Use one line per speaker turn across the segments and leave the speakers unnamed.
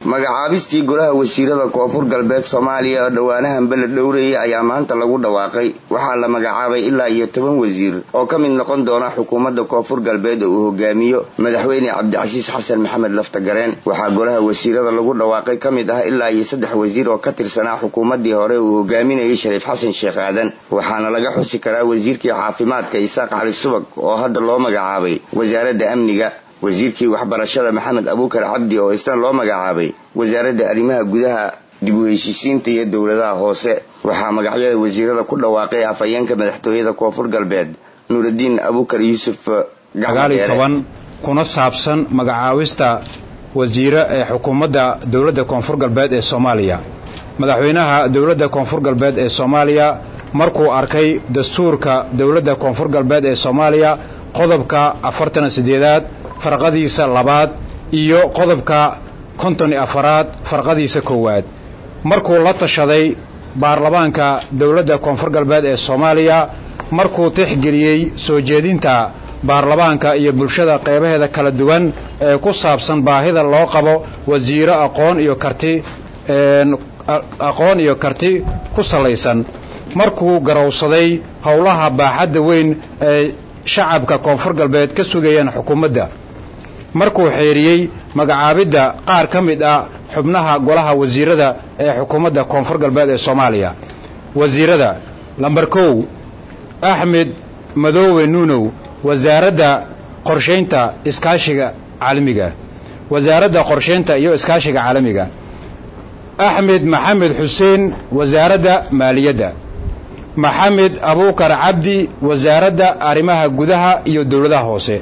magacaabistii golaha wasiirada koonfur galbeed soomaaliya oo dhowaanahan beled dhowrayay ayaa maanta lagu dhawaaqay waxaa la magacaabay ilaa iyo toban wasiir oo ka mid noqon doona xukuumadda koonfur galbeed oo uu hogaamiyo madaxweyne cabdicasiis xasan maxamed laftagareen waxaa golaha wasiirada lagu dhawaaqay ka mid ah ilaa iyo saddex wasiir oo ka tirsanaa xukuumaddii hore uu hogaaminayay shariif xasan sheekh aadan waxaana laga xusi karaa wasiirkii caafimaadka isaaq cali subag oo hadda loo magacaabay wasaaradda amniga wasiirkii waxbarashada maxamed abuukar cabdi oo isna loo magacaabay wasaaradda arrimaha gudaha dib u heshiisiinta iyo dowladaha hoose waxaa magacyada wasiirada ku dhawaaqay afhayeenka madaxtooyada koonfur galbeed nuuraddiin abuukar yuusuf
toban kuna saabsan magacaawista wasiire ee xukuumadda dowladda koonfur galbeed ee soomaaliya madaxweynaha dowladda koonfur galbeed ee soomaaliya markuu arkay dastuurka dowladda koonfur galbeed ee soomaaliya qodobka afartan sideedaad farqadiisa labaad iyo qodobka konton iyo afaraad farqadiisa koowaad markuu la tashaday baarlamaanka dowladda koonfur galbeed ee soomaaliya markuu tixgeliyey soo jeedinta baarlamaanka iyo bulshada qeybaheeda kala duwan ee ku saabsan baahida loo qabo wasiiro aqoon iyo karti aqoon iyo karti ku salaysan markuu garowsaday howlaha baaxadda weyn ee shacabka koonfur galbeed ka sugayaan xukuumadda markuu xeeriyey magacaabidda qaar ka mid ah xubnaha golaha wasiirada ee xukuumadda koonfur galbeed ee soomaaliya wasiirada lambar kow axmed madoowe nuunow wasaaradda qorshaynta iskaashiga caalamiga wasaaradda qorshaynta iyo iskaashiga caalamiga axmed maxamed xuseen wasaaradda maaliyadda maxamed abuukar cabdi wasaaradda arrimaha gudaha iyo dowladaha hoose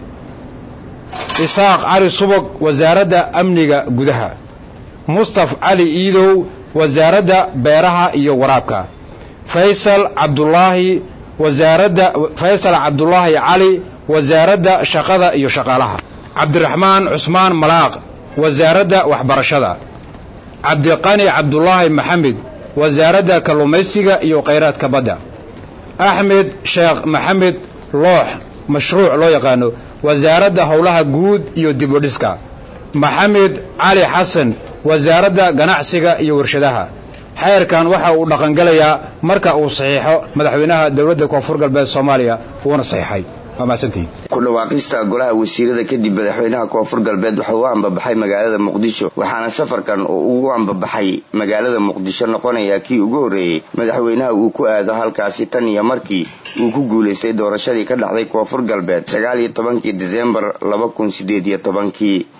isaaq cali subag wasaaradda amniga gudaha mustaf cali iidow wasaaradda beeraha iyo waraabka faysal cabdulaahi wasaaradda faysal cabdulaahi cali wasaaradda shaqada iyo shaqaalaha cabdiraxmaan cusmaan malaaq wasaaradda waxbarashada cabdiqani cabdulaahi maxamed wasaaradda kalluumaysiga iyo khayraadka badda axmed sheekh maxamed loox mashruuc loo yaqaano wasaaradda howlaha guud iyo dibudhiska maxamed cali xasan wasaaradda ganacsiga iyo warshadaha xeerkan waxa uu dhaqangelayaa marka uu saxiixo madaxweynaha dowladda koonfur galbeed soomaaliya uuna saxiixay waa mahadsantihin
ku dhawaaqista golaha wasiirada kadib madaxweynaha koonfur galbeed wuxuu u ambabaxay magaalada muqdisho waxaana safarkan oo ugu ambabaxay magaalada muqdisho noqonayaa kii ugu horreeyey madaxweynaha uu ku aado halkaasi tan iyo markii uu ku guulaystay doorashadii ka dhacday koonfur galbeed sagaal iyo tobankii diseembar laba kun sideed iyo tobankii